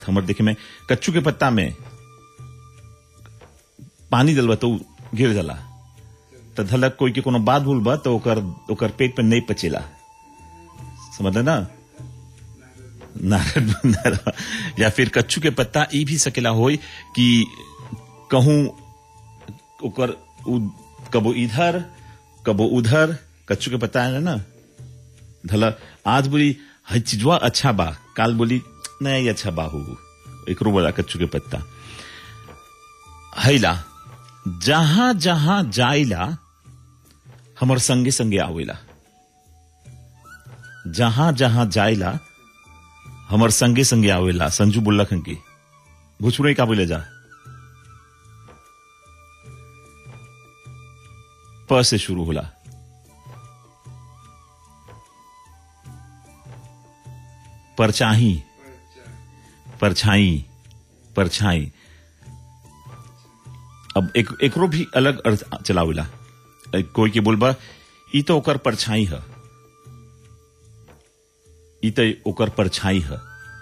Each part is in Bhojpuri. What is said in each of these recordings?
हमर देखे में कच्चू के पत्ता में पानी डलबा तो उ गिर जाला तो धलक कोई के कोनो बात भूल बा तो ओकर ओकर पेट पे नहीं पचेला समझले ना नारद नारद या फिर कच्चू के पत्ता ई भी सकेला होई कि कहूं ओकर उ- कबो इधर कबो उधर कच्चू के पत्ता है ना धला आज बोली हई चीजवा अच्छा बा काल बोली नहीं अच्छा बा हो एकरो बोला कच्चू के पत्ता हैला जहां जहां जाइला हमर संगे संगे आवेला जहां जहां जाइला हमर संगे संगे आवेला संजू बोला की भोजपुरी का बोले जा प से शुरू होला परछाही परछाई परछाई अब एक एकरो भी अलग अर्थ चलावेला ए, कोई के बोलबा ई तो ओकर परछाई है ई तो ओकर परछाई है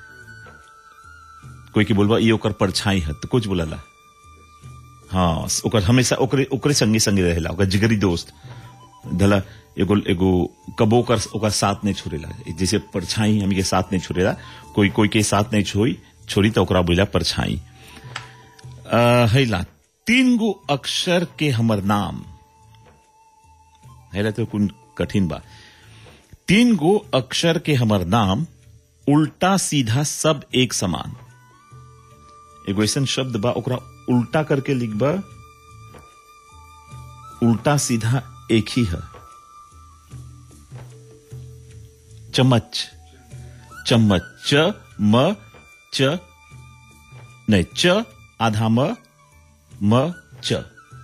कोई के बोलबा ई ओकर परछाई है तो कुछ बोलला हाँ ओकर हमेशा ओकरे ओकरे संगे संगे रहेला ओकर जिगरी दोस्त धला एगो एगो कबो ओकर ओकर साथ नहीं छोड़ेला जैसे परछाई हमी के साथ नहीं छोड़ेला कोई कोई के साथ नहीं छोड़ी छोड़ी तो ओकरा बोला परछाई अ, हैला तीन गो अक्षर के हमर नाम हैला तो कुन कठिन बा तीन गो अक्षर के हमर नाम उल्टा सीधा सब एक समान एगो ऐसा शब्द बा ओकरा उल्टा करके लिखबा उल्टा सीधा एक ही है चम्मच चम्मच च म च नहीं च आधा म म च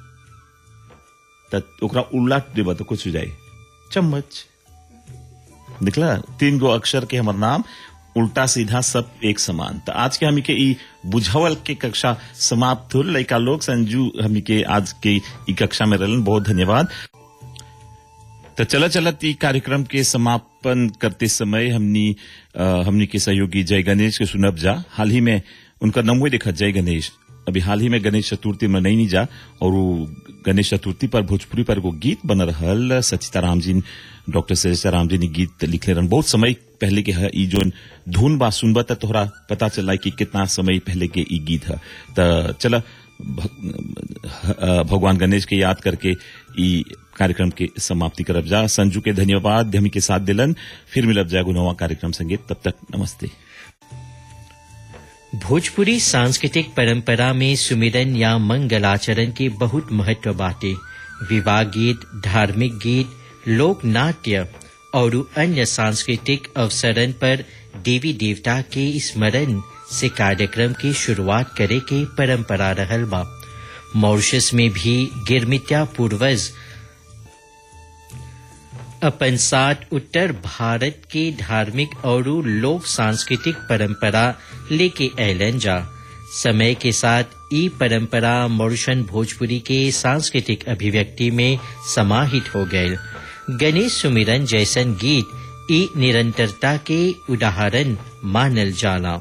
त ओकरा उल्टा देबा तो कुछ हो जाए चम्मच निकला तीन गो अक्षर के हमर नाम उल्टा सीधा सब एक समान तो आज के हमी के ई बुझावल के कक्षा समाप्त हो लड़का लोग संजू हमी के आज के ई कक्षा में रहलन बहुत धन्यवाद तो चला चलत ई कार्यक्रम के समापन करते समय हमनी अ, हमनी के सहयोगी जय गणेश के सुनब जा हाल ही में उनका नमवे देखा जय गणेश अभी हाल ही में गणेश चतुर्थी में नहीं जा और वो गणेश चतुर्थी पर भोजपुरी पर एगो गीत बन रहल सचिता राम जी डॉक्टर सचिता राम जी ने गीत लिखले रहन बहुत समय पहले के है ई जोन धुन बा सुनबा त तोहरा पता चला कि कितना समय पहले के ई गीत है त चला भ- अ, भगवान गणेश के याद करके ई कार्यक्रम के समाप्ति करब जा संजू के धन्यवाद हमी के साथ दिलन फिर मिलब जा नवा कार्यक्रम संगीत तब तक नमस्ते भोजपुरी सांस्कृतिक परंपरा में सुमिरन या मंगलाचरण के बहुत महत्व बाटे विवाह गीत धार्मिक गीत लोक नाट्य और अन्य सांस्कृतिक अवसरन पर देवी देवता के स्मरण से कार्यक्रम की शुरुआत करे के परंपरा रहल बा मॉरिशस में भी गिरमित्या पूर्वज अपन साथ उत्तर भारत के धार्मिक और लोक सांस्कृतिक परंपरा लेके अलन जा समय के साथ ई परंपरा मॉरिशन भोजपुरी के सांस्कृतिक अभिव्यक्ति में समाहित हो गए गणेश सुमिरन जैसन गीत ई निरंतरता के उदाहरण मानल जाला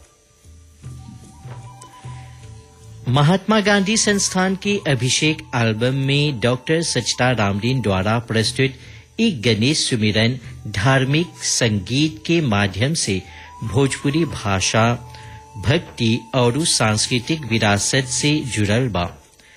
महात्मा गांधी संस्थान के अभिषेक एल्बम में डॉक्टर सचता रामदीन द्वारा प्रस्तुत एक गणेश सुमिरन धार्मिक संगीत के माध्यम से भोजपुरी भाषा भक्ति और सांस्कृतिक विरासत से जुड़ल बा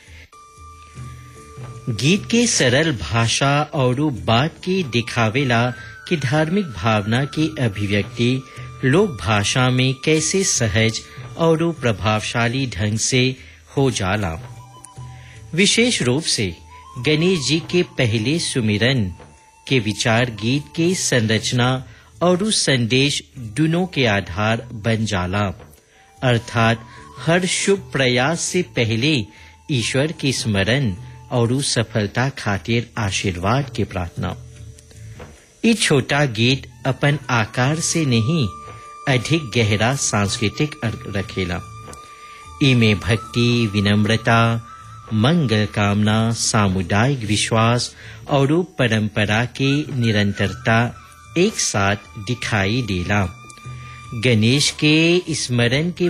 गीत के सरल भाषा और बात के दिखावेला कि धार्मिक भावना की अभिव्यक्ति लोक भाषा में कैसे सहज और प्रभावशाली ढंग से हो जाला विशेष रूप से गणेश जी के पहले सुमिरन के विचार गीत के संरचना और संदेश दोनों के आधार बन जाला अर्थात हर शुभ प्रयास से पहले ईश्वर के स्मरण और सफलता खातिर आशीर्वाद की प्रार्थना ये छोटा गीत अपन आकार से नहीं अधिक गहरा सांस्कृतिक अर्थ रखेला इमे भक्ति विनम्रता मंगल कामना सामुदायिक विश्वास और परंपरा की निरंतरता एक साथ दिखाई देला गणेश के स्मरण के